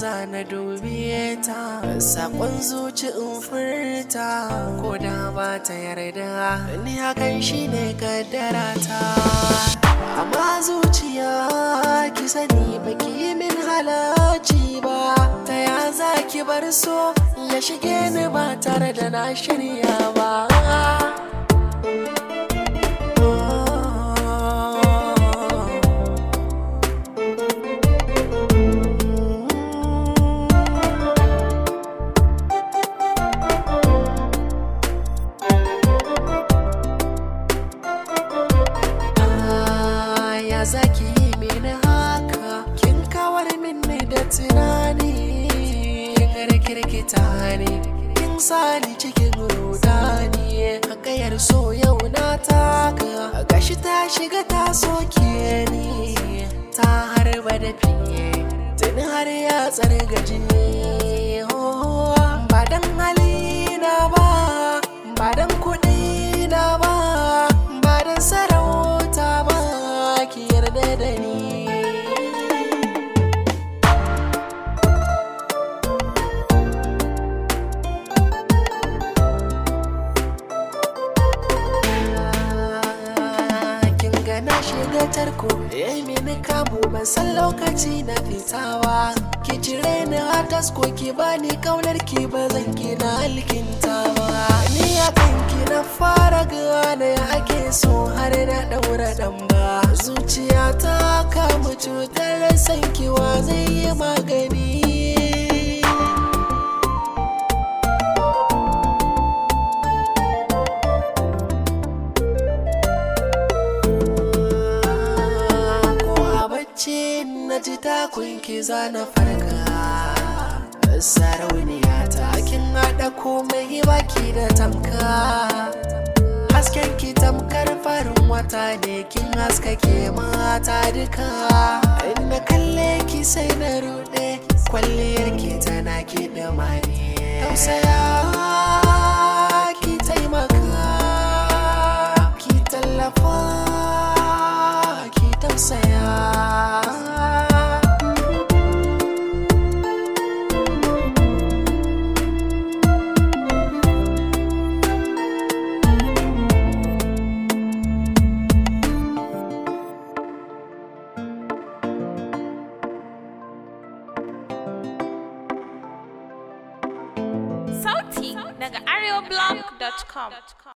za na dube ta sakon zuci in furta ko da ba ta yarda ni hakan shine kaddara ta amma zuciya ki sani baki min halarci ba ta ya za ki bar so ya shige ni ba tare da na shirya ba ya zaki yi mini haka kin kawar mini da tunani kin rikirkita ne kin sani cikin rudani hakayar so yau na taka gashi ta shiga ta soke ni ta harba da fiye tuni har ya tsarga jini ba dan halina ba ba dan kuɗi na ba ba dan sarauta ba ki yarda da ni kin ga na shiga tarko yayi mini kamu ban san lokaci na fitawa ki cire ni a tasko ki bani kaunar ki ba zan ki na alkinta ba ni a kanki na fara gane ake so har na daura dan ba zuciya ta kama cutar san kiwa zai yi magani ko a bacci na ji takun ki na farka sarauniya ta kin haɗa komai baki da tamka hasken ki tamkar farin wata ne kin haskake mata duka in na kalle ki sai na ruɗe kwalliyar ki tana ki da mani tausaya ki taimaka ki tallafa ki tausaya Sauti daga areoblog.com.